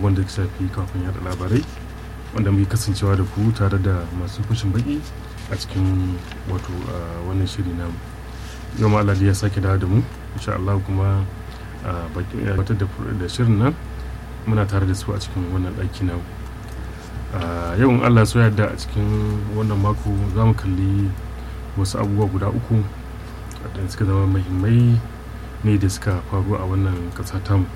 wanda ya shafi kafin yada labarai wanda muke kasancewa da ku tare da masu fashin baki a cikin wato wannan shiri namu yau ma Allah ya sake dawo da mu insha Allah kuma batar da shirin nan muna tare da su a cikin wannan ɗaki namu yau in Allah so yadda a cikin wannan mako za mu kalli wasu abubuwa guda uku da suka zama muhimmai ne da suka faru a wannan ƙasa tamu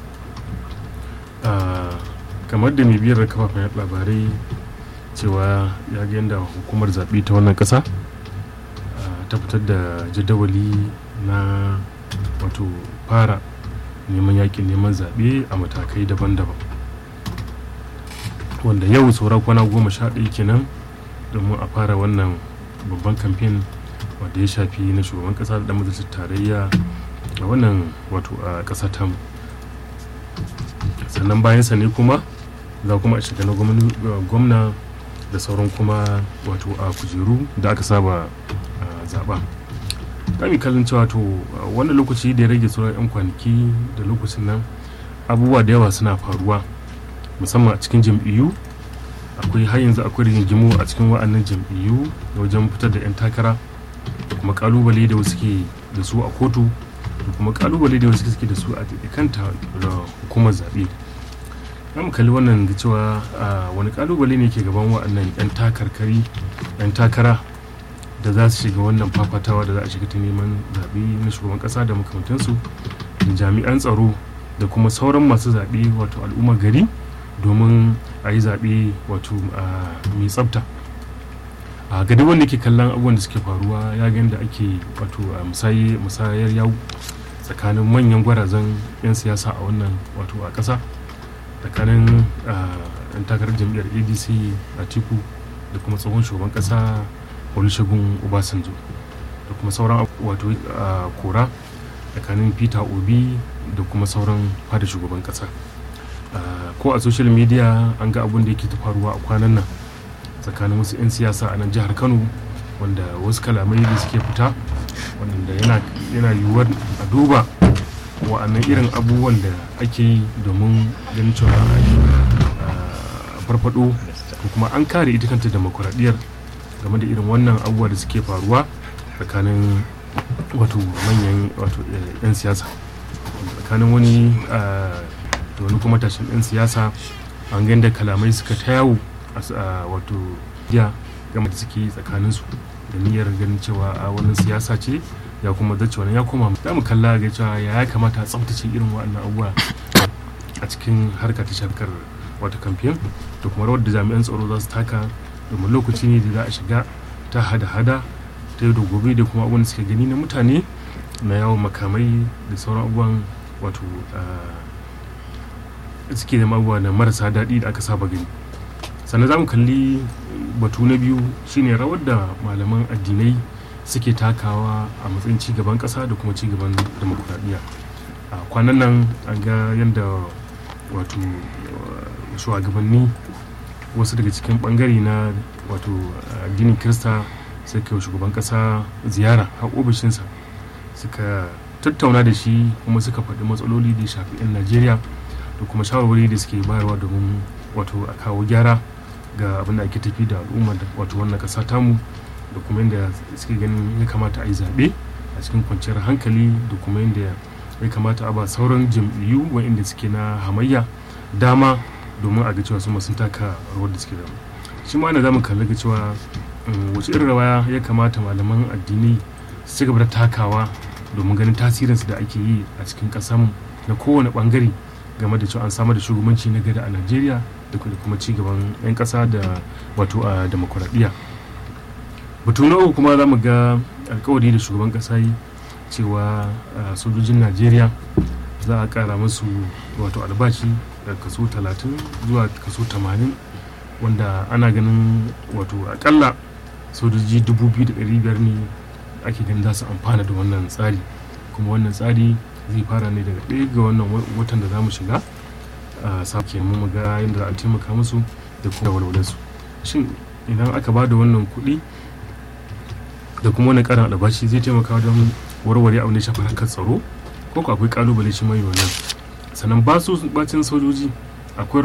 kamar da mai biyar kafafen labarai cewa ya ga yadda hukumar zaɓe ta wannan ƙasa ta fitar da jadawali na wato fara neman yakin neman zaɓe a matakai daban-daban wanda yau sauran kwana goma sha ɗaya kenan domin a fara wannan babban kamfen wanda ya shafi na shugaban ƙasa da majalisar tarayya a wannan wato a ƙasa tamu sannan bayansa ne kuma za kuma a shiga na gwamna da sauran kuma wato a kujeru da aka saba zaɓa kami kallon cewa to wanda lokaci da ya rage sauran 'yan kwanaki da lokacin nan abubuwa da yawa suna faruwa musamman a cikin jam'iyyu akwai har yanzu akwai rigingimu a cikin wa'annan jam'iyyu wajen fitar da 'yan takara da kuma kalubale da wasu ke da su a kotu da kuma kalubale da wasu suke da su a kanta da hukumar zaɓe mu kalli wannan da cewa wani kalubale ne ke gaban wa'annan 'yan takarkari 'yan takara da za su shiga wannan fafatawa da za a shiga ta neman zaɓe na shugaban ƙasa da makamantansu da jami'an tsaro da kuma sauran masu zaɓe wato al'ummar gari domin a yi zaɓe wato mai tsafta a gadi wanda ke kallon abubuwan da suke faruwa ya ga yadda ake wato musayar yawu tsakanin manyan gwarazan 'yan siyasa a wannan wato a ƙasa tsakanin yan takarar jam'iyyar adc a tiku da kuma tsohon shugaban ƙasa olusegun obasanjo da kuma sauran wato kora tsakanin peter obi da kuma sauran fada shugaban ƙasa ko a social media an ga abun da yake ta faruwa a kwanan nan tsakanin wasu 'yan siyasa a nan jihar kano wanda wasu kalamai da suke fita wanda yana yiwuwar a duba wa'annan irin abubuwan da ake yi domin ganin cewa a farfado ko kuma an kare ita kanta demokuraɗiyar game da irin wannan abubuwa da suke faruwa tsakanin wato manyan wato 'yan siyasa tsakanin wani da wani kuma tashin 'yan siyasa an gani da kalamai suka ta yawo wato ya game da suke tsakaninsu da niyyar ganin cewa a wannan siyasa ce ya kuma zace wannan ya koma za mu kalla ga cewa ya kamata a tsaftace irin waɗannan abubuwa a cikin harka ta shafkar wata kamfen da kuma rawar da jami'an tsaro za su taka domin lokaci ne da za a shiga ta hada-hada ta yau da gobe da kuma abubuwan da suke gani na mutane na yawon makamai da sauran abubuwan wato suke da abubuwa na marasa daɗi da aka saba gani sannan za mu kalli batu na biyu shine rawar da malaman addinai suke takawa a matsayin cigaban ƙasa da kuma cigaban demokuraɗiyya a kwanan nan an ga yadda wato shugabanni wasu daga cikin bangare na wato addinin kirista suka yi shugaban ƙasa ziyara har ofishinsa suka tattauna da shi kuma suka faɗi matsaloli da ya shafi 'yan najeriya da kuma shawarwari da suke bayarwa domin wato a kawo gyara ga abin da ake tafi da al'umma da wato wannan ƙasa tamu da kuma yadda suke ganin ya kamata a yi zaɓe a cikin kwanciyar hankali da kuma yadda ya kamata a ba sauran jam'iyyu wa'inda suke na hamayya dama domin a ga cewa su sun taka rawar da suke da shi ma ana za mu kalli ga cewa wace irin rawa ya kamata malaman addini su ci gaba da takawa domin ganin tasirinsu da ake yi a cikin ƙasar na kowane ɓangare game da cewa an samar da shugabanci na gari a najeriya da kuma ci gaban 'yan ƙasa da wato a demokuraɗiyya batu na uku kuma za mu ga alkawari da shugaban ƙasa yi cewa sojojin najeriya za a ƙara musu wato albashi daga kaso 30 zuwa kaso 80 wanda ana ganin wato akalla sojoji 2,500 ne ake ganin za su amfana da wannan tsari kuma wannan tsari zai fara ne daga ɗaya ga wannan watan da za mu shiga a sake mu ga yadda za a taimaka musu da kuma walwalarsu shin idan aka ba da wannan kuɗi da kuma wani ƙarin albashi zai taimaka wajen warware abin da ya shafi harkar tsaro ko akwai kalubale shi mai wannan sannan ba su bacin sojoji akwai